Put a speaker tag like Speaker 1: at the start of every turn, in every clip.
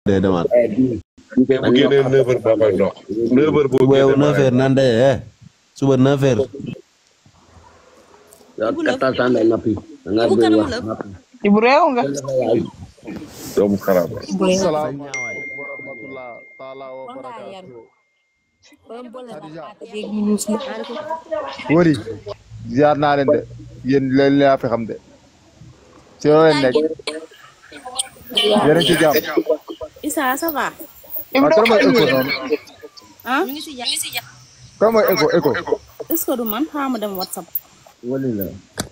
Speaker 1: day demaat.
Speaker 2: bu génnee 9h boo koy dox 9h boo
Speaker 1: suba yow
Speaker 2: génnee
Speaker 1: 9h nan de eh suba 9h.
Speaker 3: yow kattan saa ngay noppi. da ngaa
Speaker 4: Ibu
Speaker 3: bëgg
Speaker 4: kanam
Speaker 3: wax
Speaker 4: la.
Speaker 3: noppi.
Speaker 5: Ibu réew nga.
Speaker 2: doomu xaraam la.
Speaker 6: salaamaaleykum wa rahmatulah taala wa barakaatu. wari ziar naa leen de yéen leen laa fi xam de ci loo leen nekk yéen a ngi ci jàmm
Speaker 4: Issa ça va.
Speaker 6: waaw kan mooy écho noonu
Speaker 4: ah ñu ngi si jàmm.
Speaker 6: kan mooy écho écho
Speaker 4: est-ce que du man xaaral ma dem WhatsApp.
Speaker 3: wala la.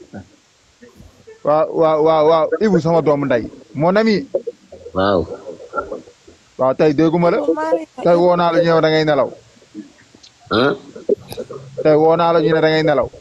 Speaker 6: waaw waaw waaw waaw Ibou sama doomu nday mon ami
Speaker 3: waaw.
Speaker 6: waaw tey dégguma la tey woo naa la ñu ne da ngay nelaw
Speaker 3: ah.
Speaker 6: tey woo naa la ñu ne da ngay nelaw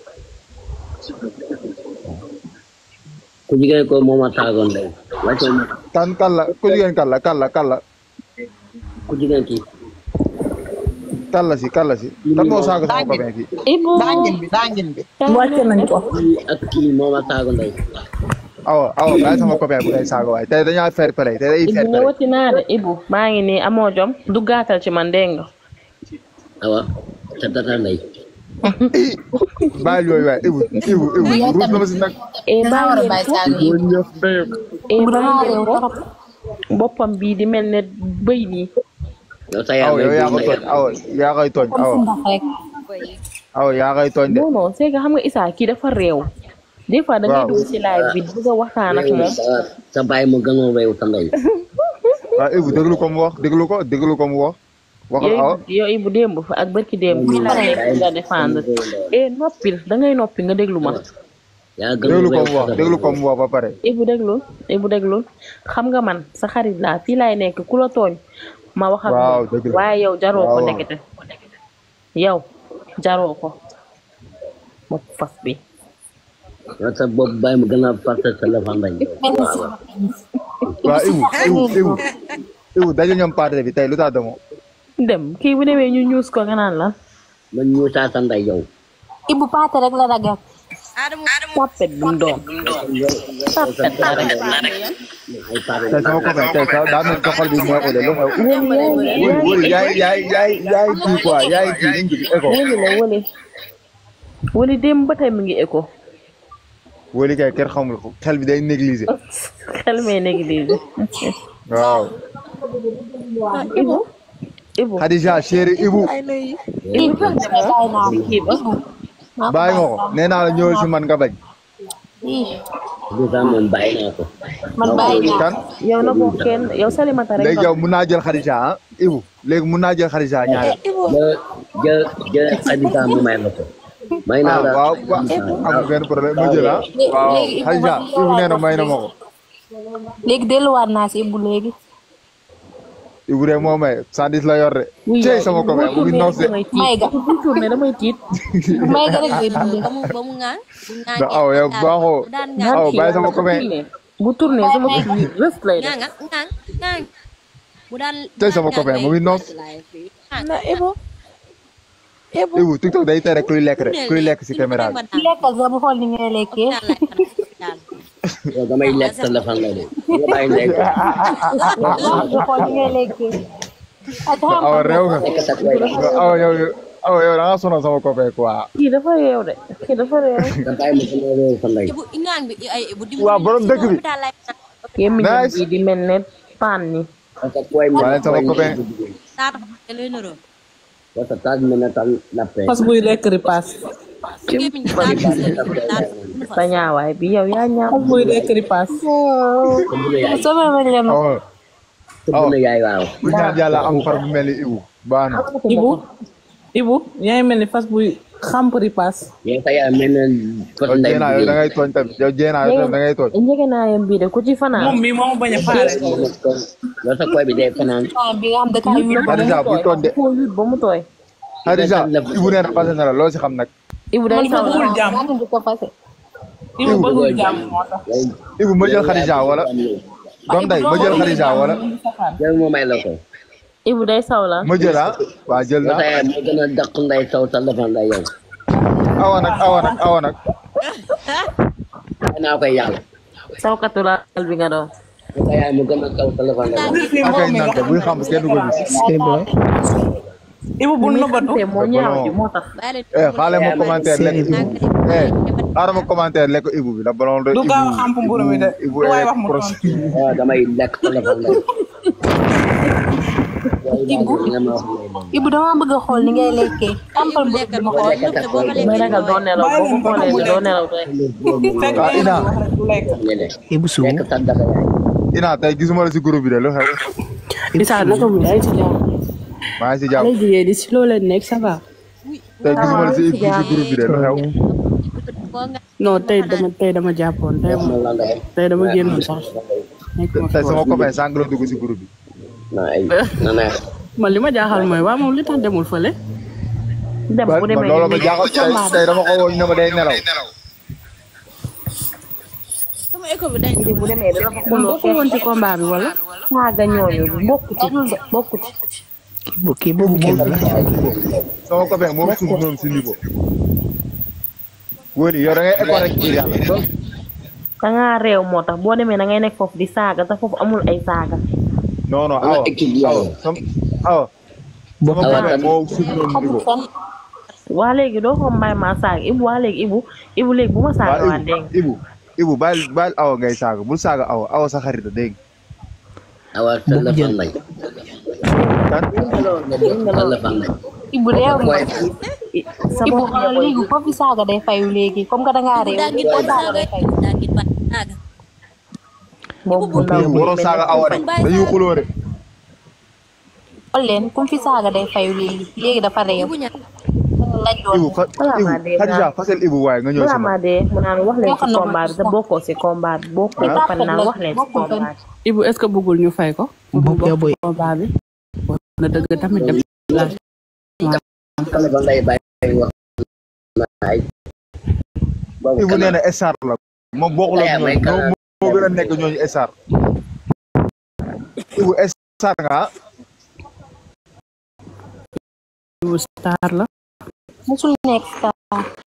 Speaker 3: ku jigéen ko moom a taagoon day. wàcce ma
Speaker 6: kan kan la ku jigéen kan la kan la kan la
Speaker 3: ku jigéen ki.
Speaker 6: kan la si kan la si kan moo saaga sama copain fii
Speaker 4: Ibu.
Speaker 5: Dangin bi dangin bi.
Speaker 4: wàcce nañ ko.
Speaker 3: kii ak kii moom a taagoon day.
Speaker 6: awa awa bàyyi sama copain bu ngay saaga waaye tey dañaa fair play tey day fair
Speaker 7: Ibu
Speaker 6: play
Speaker 7: ñëwati naa de Ibu maa ngi nii amoo jom du gàttal ci man dégg nga
Speaker 3: awa sa tata ndey.
Speaker 6: bàyyi yooyu waaye Ibou Ibou Ibou ruus na ma si nag
Speaker 7: e
Speaker 8: war a
Speaker 7: bàyyi
Speaker 8: bàyyi
Speaker 7: ko
Speaker 8: saaga yi.
Speaker 7: e bàyyi ko boppam bii di mel ne bëy nii
Speaker 3: yow sa yaa
Speaker 6: aw yow yaa ko tooñ aw yaa koy tooñ aw
Speaker 8: ndax rek.
Speaker 6: aw yaa koy tooñ de
Speaker 7: non non c'est que xam nga Issa kii dafa réew des fois da ngay
Speaker 6: Waaw.
Speaker 7: dugg ci live bi bëgg a waxtaan ak moom
Speaker 3: sa sa bàyyi mu gënoon réew sa ndey.
Speaker 6: waaw Ibou déglu ko mu wax déglu ko déglu ko mu wax waxal awa
Speaker 7: yow yow Ibu démb fa ak barki démb fii laa nekk di la défendre e noppil da ngay noppi nga déglu ma
Speaker 3: yaa
Speaker 6: déglu
Speaker 3: gënoon
Speaker 6: ko
Speaker 3: réew
Speaker 6: mu wax
Speaker 3: sa
Speaker 6: déglu ko mu wax ba pare
Speaker 7: Ibu déglu Ibu déglu xam nga man sa xarit laa fii laay nekk ku la tooñ ma wax ak
Speaker 6: Waaw,
Speaker 7: moom
Speaker 6: dëgg la.
Speaker 7: waaye yow jaroo ko
Speaker 6: Waaw.
Speaker 7: ndekete yow jaroo ko bopp fas bi
Speaker 3: yow sa bopp bàyyi mu gën a fàtte sa lëfa ndey.
Speaker 6: waaw Ibou Ibou Ibou Ibou daje ñoom parti bi tey lu tax demoo
Speaker 7: dem kii bu demee ñu ñuus ko nga naan la
Speaker 3: man ñu saa sa ndey yow.
Speaker 8: Ibu paate rek la ragal.
Speaker 4: Adamo
Speaker 7: tapet bu mu doon tapet la rek
Speaker 3: ay pare
Speaker 6: tey sama copain tey sa daa mel sa xol bi neexul de lu xew wëli wëli yaay yaay yaay yaay kii quoi yaay kii nu mu tudd écho
Speaker 7: wëli la wëli wëli démb ba tey mu ngi écho
Speaker 6: wëli kay kenn xamul ko xel bi day négligé
Speaker 7: xel mee négligé
Speaker 6: waaw
Speaker 7: Ibu Ibu
Speaker 6: Khadija chéri Ibou
Speaker 8: Ibu bàyyi naa ko.
Speaker 7: kii ba
Speaker 6: bàyyi nga ko nee naa la ñëwal si man nga bañ
Speaker 3: du sax moom bàyyi naa ko.
Speaker 8: man bàyyi naa
Speaker 6: kan
Speaker 7: yow na bokk kenn yow salimata rek
Speaker 6: léegi
Speaker 7: nga
Speaker 6: yow mun naa jël Khadija ah Ibou léegi mun naa jël Khadija ñaareel
Speaker 3: jë jë jë Khadija mu may la ko. may naa
Speaker 6: ah
Speaker 3: la
Speaker 6: waaw waaw amul benn problème ma jël ah waaw Khadija Ibou nee na may na ma ko
Speaker 8: léegi delluwaat naa si Ibu léegi.
Speaker 6: Ibou de moo may sandis la yor de
Speaker 7: Oui,
Speaker 6: cey
Speaker 7: yow,
Speaker 6: sama
Speaker 7: bu
Speaker 6: copain mu ngi
Speaker 7: tourné
Speaker 6: noos de
Speaker 7: damay tiit.
Speaker 8: May ga.
Speaker 7: bu tourné damay tiit
Speaker 8: may ga rek ngay dundee.
Speaker 4: ba mu ba mu ŋaan. bu ŋaan
Speaker 6: da aw yow baaxoo
Speaker 4: bu daan
Speaker 6: aw
Speaker 4: ŋaan
Speaker 6: bàyyi sama copain
Speaker 7: bu tourné sama rës lay def
Speaker 4: ŋaan ŋaan ŋaan. bu daan
Speaker 6: cey sama copain mu ngi noos
Speaker 4: na Ibu.
Speaker 6: Ibou TikTok day tere kuy lekk rek kuy lekk si caméra bi
Speaker 8: lekkal sax bu xool ni ngay lekkee.
Speaker 3: yow damay lekk sa lëfa ndey de. nga bàyyi ndey ko.
Speaker 8: bu xool ni ngay lekkee. ah xam
Speaker 6: aw réew nga
Speaker 3: lekk sa koy la.
Speaker 6: aw yow aw yow da nga sonal sama copain quoi
Speaker 7: kii dafa réew de kii dafa réew
Speaker 3: nga bàyyi mu gën a réew sa ndey.
Speaker 4: Ibu ŋaan bi ay Ibu di
Speaker 6: Waaw, borom dëkk bi.
Speaker 7: gémmiñam
Speaker 6: Nice.
Speaker 7: bi di mel ne paan ni
Speaker 3: parce que koy mu
Speaker 6: waa leen sama copain
Speaker 4: Saata fa lay nëroo.
Speaker 3: parce que taaj mel ne tal lappe.
Speaker 5: fas buy lekk ripaas.
Speaker 4: Gémmiñ gi saata fa lay nëroo.
Speaker 7: sa ñaawaay bi yow yaa ñaaw
Speaker 5: fas buy lekk ripaas.
Speaker 8: sama ma leen
Speaker 6: aw
Speaker 3: tëbb na yaay waaw.
Speaker 6: bu ñaan yàlla am far bu mel ni Ibou baax na
Speaker 5: Ibu Ibu yaa ngi mel ni fas buy xamp ripaas.
Speaker 3: yow sa yaay mel ne fas
Speaker 6: yow
Speaker 3: ndey
Speaker 6: jéenaa yow da ngay tooñ tamit yow jéenaa yow tamit da ngay tooñ
Speaker 7: njëgënaayam bii de ku ci fanaan
Speaker 5: moom mii moo bañ a faale.
Speaker 3: yow sa koy bi day fanaan.
Speaker 8: bi nga xam da kaa yu
Speaker 6: Khadija bu tooñ de
Speaker 7: koo yut ba mu tooy
Speaker 6: Khadija Ibou nee na fase na la loo si xam nag
Speaker 7: Ibu day saw la
Speaker 5: bëggul jàmm.
Speaker 8: daa di ko fase.
Speaker 5: Ibu bëggul jàmm moo tax.
Speaker 6: Ibou ma jël Khadija wala doom day ma jël Khadija wala
Speaker 3: jël moo may la ko.
Speaker 7: Ibu day saw la
Speaker 6: ma jël ah waa jël
Speaker 3: yow sa
Speaker 6: na
Speaker 3: yaay moo gën a dàq ndey saw sa lëfa ndey yow.
Speaker 6: awa nag awa nag awa nag
Speaker 3: may naa koy yàlla.
Speaker 7: sawkatu laal bi nga doon
Speaker 3: sa yaay mu gën a kaw téléphone la
Speaker 6: akay nante buy xam kenn du ko gis
Speaker 5: Ibu bu nëbbatu
Speaker 7: te moo ñaaw ji moo tax
Speaker 4: bàyyi
Speaker 6: eh xaale ma commentaire lekk ibu eh xaaral ma commentaire lekk ibu bi la ballon de
Speaker 5: du
Speaker 6: ibu
Speaker 5: gaaw a xam mburu mi de
Speaker 6: ibu
Speaker 5: lu waay
Speaker 6: est
Speaker 5: wax mu
Speaker 6: proche
Speaker 5: tontu
Speaker 3: waaw damay lekk téléphone la
Speaker 8: Ibu Ibu dama bëgg a xool ni ngay lekkee ampal
Speaker 4: bu
Speaker 8: mburu
Speaker 4: lekkal
Speaker 8: bi ma
Speaker 4: ko
Speaker 8: xool
Speaker 4: lépp de boo ko
Speaker 7: may
Speaker 4: lekkee
Speaker 7: ragal doo nelaw boo ko xoolee doo nelaw tey
Speaker 5: fekk
Speaker 6: Ah,
Speaker 5: nee
Speaker 6: Ina.
Speaker 5: na wax rek du lekk
Speaker 3: Ibu Sow lekk sa dara yaay
Speaker 6: ina tey gisuma la si groupe bi de lu xew
Speaker 9: Issa naka mu yaa ngi ci jàmm
Speaker 6: maa ngi si jàmm
Speaker 9: xale jigéen di si loo leen nekk ça va
Speaker 6: tey gisuma la si si groupe bi de lu xew
Speaker 4: koo nga
Speaker 9: non tey dama tey dama jàppoon tey
Speaker 3: ma la nga
Speaker 9: tey dama génn sax nekk ma
Speaker 6: tey
Speaker 9: fi
Speaker 6: sama
Speaker 9: woon.
Speaker 6: copain sànq la dugg si groupe bi
Speaker 3: na ay na neex
Speaker 9: man li ma jaaxal mooy waa moom li tax demul fële
Speaker 7: dem bu
Speaker 6: man
Speaker 7: demee
Speaker 6: loolu ma jaaxal tey tey dama ko woon ne ma day nelaw
Speaker 7: bu demee dina fa
Speaker 9: moom
Speaker 7: xuloo
Speaker 9: bokku woon ci combat bi wala
Speaker 7: saaga ñooñu bokku ci bokku ci
Speaker 10: kii boobu kenn la
Speaker 6: sama copain moom suuf noonu si niveau wóori yow da ngay école rek ngir yàlla
Speaker 7: dangaa réew moo tax boo demee da ngay nekk foofu di saaga te foofu amul ay saaga
Speaker 6: non non
Speaker 3: Ama
Speaker 6: awa
Speaker 3: équipe bi
Speaker 6: awa
Speaker 3: yow.
Speaker 6: sama awa sama copain moo suuf noonu niveau
Speaker 7: waa léegi doo ko mbay ma saaga ibu waa léegi ibu ibu léegi bu ma saaga waa
Speaker 6: waa
Speaker 7: dégg nga
Speaker 6: ibu ibu baal baal awa ngay saaga bul saaga awa awa sa xarit la dégg
Speaker 3: awa téléphone lañ
Speaker 6: nga kan
Speaker 3: téléphone lañ
Speaker 8: Ibu réew mi
Speaker 3: Boy,
Speaker 7: sa
Speaker 8: Ibu
Speaker 7: bopp
Speaker 8: xoolal léegi foo fi saaga day fayu léegi comme que dangaa réew
Speaker 4: daa ngir
Speaker 8: foo
Speaker 4: ban
Speaker 8: saaga
Speaker 4: saaga
Speaker 8: day fayu
Speaker 4: daa ngir ban saaga
Speaker 7: boobu bu ndaw
Speaker 6: ibu waroo saaga awa rek dañuy xuloo rek
Speaker 8: xool leen kum fi saaga day fayu léegi léegi dafa réew
Speaker 4: bu ñàkk
Speaker 8: lañ doon
Speaker 6: ibu fa
Speaker 7: Balaa
Speaker 6: ibu
Speaker 7: maa dee
Speaker 6: Khadija
Speaker 7: naa-
Speaker 6: fasel ibu waaye nga ñëw
Speaker 7: balaa
Speaker 6: si ma
Speaker 7: maa dee mu naan wax leen ci
Speaker 8: Waxal na ma
Speaker 7: combat bi te
Speaker 8: sax.
Speaker 7: bokkoo si combat bi bokkoo ba pare naan wax leen ci
Speaker 8: bokkul fenn.
Speaker 7: combat bi
Speaker 9: Ibu est-ce que bëggul ñu fay ko
Speaker 10: Bopp ya boy.
Speaker 9: combat bi wax na dëgg tamit dem laaj
Speaker 3: téléphone lay bàyyi wax na ay boobu
Speaker 6: ibu
Speaker 3: kanam.
Speaker 6: nee na star la moom bokkul ak
Speaker 3: Aya, may
Speaker 6: ñooñu
Speaker 3: kanam.
Speaker 6: moo moo gën a nekk ñooñu star ibu star nga ah
Speaker 9: Ibu star la
Speaker 8: musul nekk star